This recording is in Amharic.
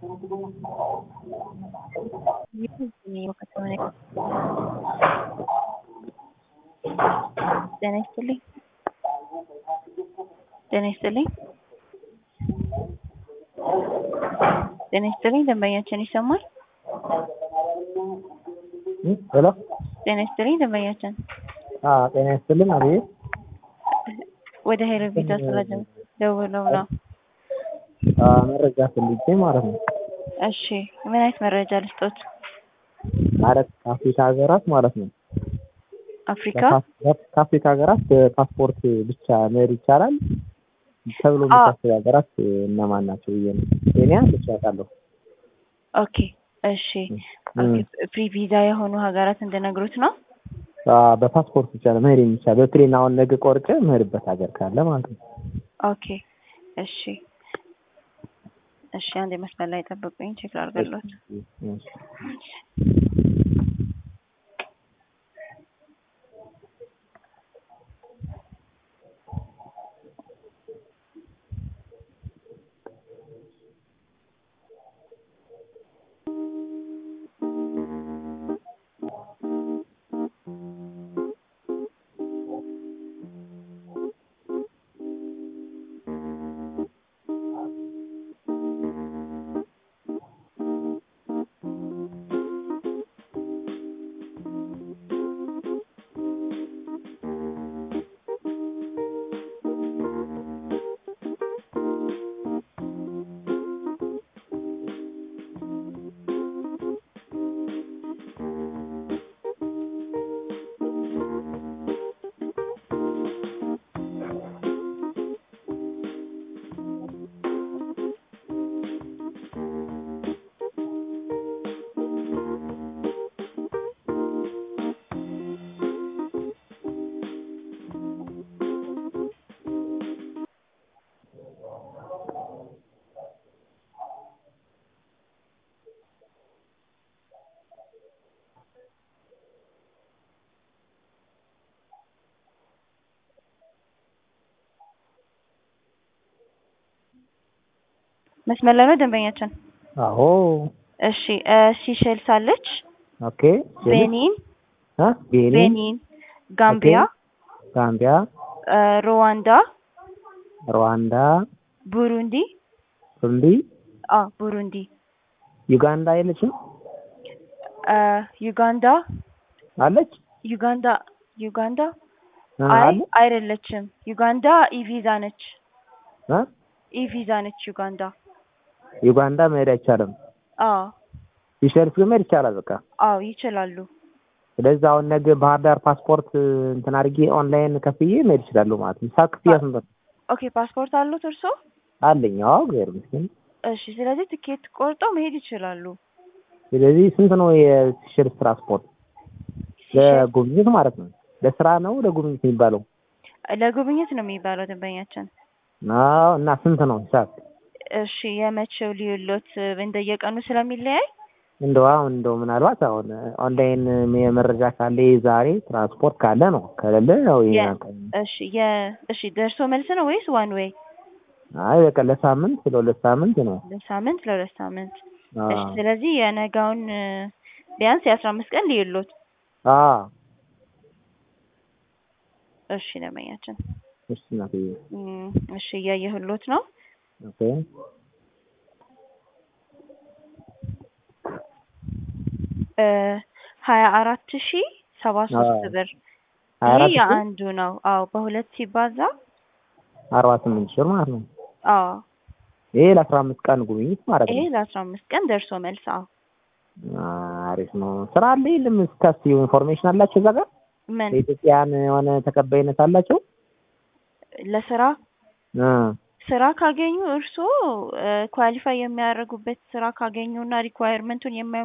ጤና ይስጥልኝ ጤና ይስጥልኝ ጤና ይስጥልኝ ደንበኛችን ይሰማል? ሄሎ ጤና ይስጥልኝ ደንበኛችን አዎ ጤና ይስጥልኝ አቤት ወደ ሄሎ ቪዛ ስለደውለው ነው። አዎ መረጃ ፈልጌ ማለት ነው። እሺ ምን አይነት መረጃ ልስጦት? ማለት ከአፍሪካ ሀገራት ማለት ነው። አፍሪካ ከአፍሪካ ሀገራት በፓስፖርት ብቻ መሄድ ይቻላል ተብሎ የሚታሰቡ ሀገራት እነማን ናቸው ብዬ ነው። ኬንያ ብቻ አውቃለሁ። ኦኬ እሺ ፍሪ ቪዛ የሆኑ ሀገራት እንድነግሩት ነው። አዎ በፓስፖርት ብቻ ነው መሄድ የሚቻል በፕሌን አሁን ነገ ቆርጬ የምሄድበት ሀገር ካለ ማለት ነው። ኦኬ እሺ እሺ አንድ መስመር ላይ ጠብቁኝ ቼክ ላድርግልዎት። መስመር ላይ ነው ደንበኛችን? አዎ እሺ ሲሸልስ አለች፣ ኦኬ ቤኒን፣ አ ቤኒን ቤኒን፣ ጋምቢያ፣ ጋምቢያ፣ ሩዋንዳ፣ ሩዋንዳ፣ ቡሩንዲ፣ ቡሩንዲ፣ አ ቡሩንዲ፣ ዩጋንዳ የለችም? ዩጋንዳ አለች? ዩጋንዳ ዩጋንዳ አ አይ አለ? አይደለችም። ዩጋንዳ ኢቪዛ ነች። አ ኢቪዛ ነች ዩጋንዳ። ዩጋንዳ መሄድ አይቻልም። አዎ ሲሸልስ ግን መሄድ ይቻላል በቃ። አዎ ይችላሉ። ስለዚህ አሁን ነገ ባህር ዳር ፓስፖርት እንትን አድርጌ ኦንላይን ከፍዬ መሄድ እችላለሁ ማለት ነው። ሂሳብ ክፍያ ስንት ነው? ኦኬ ፓስፖርት አሉት እርሶ? አለኝ። አዎ እግዚአብሔር ይመስገን። እሺ ስለዚህ ትኬት ቆርጠው መሄድ ይችላሉ። ስለዚህ ስንት ነው የሲሸልስ ትራንስፖርት? ለጉብኝት ማለት ነው። ለስራ ነው ለጉብኝት የሚባለው? ለጉብኝት ነው የሚባለው ደንበኛችን። አዎ እና ስንት ነው ሂሳብ? እሺ የመቼው ልዩሎት እንደየቀኑ ስለሚለያይ እንደው አሁን እንደው ምናልባት አሁን ኦንላይን የመረጃ ካለ ዛሬ ትራንስፖርት ካለ ነው ከሌለ ያው ይሄ እሺ የ እሺ ደርሶ መልስ ነው ወይስ ዋን ዌይ? አይ በቃ ለሳምንት ለሁለት ሳምንት ነው። ለሳምንት ለሁለት ሳምንት። አዎ እሺ ስለዚህ የነጋውን ቢያንስ የአስራ አምስት ቀን ልዩሎት። አዎ እሺ ደንበኛችን እሺ እናትዬ እም፣ እሺ እያየሁሎት ነው። ኦኬ እ ሀያ አራት ሺ ሰባ ሶስት ብር ሀያ ይሄ አራት ሺህ የአንዱ ነው። አዎ በሁለት ሲባዛ አርባ ስምንት ሺህ ብር ማለት ነው። አዎ ይሄ ለአስራ አምስት ቀን ጉብኝት ማለት ይሄ ነው። ለአስራ አምስት ቀን ደርሶ መልስ። አዎ አሪፍ ነው። ስራ አለ የለም? እስካስ ኢንፎርሜሽን አላቸው እዛ ጋር ምን የኢትዮጵያን የሆነ ተቀባይነት አላቸው? ለስራ እ ስራ ካገኙ እርስዎ ኳሊፋይ የሚያደርጉበት ስራ ካገኙ እና ሪኳየርመንቱን የማይ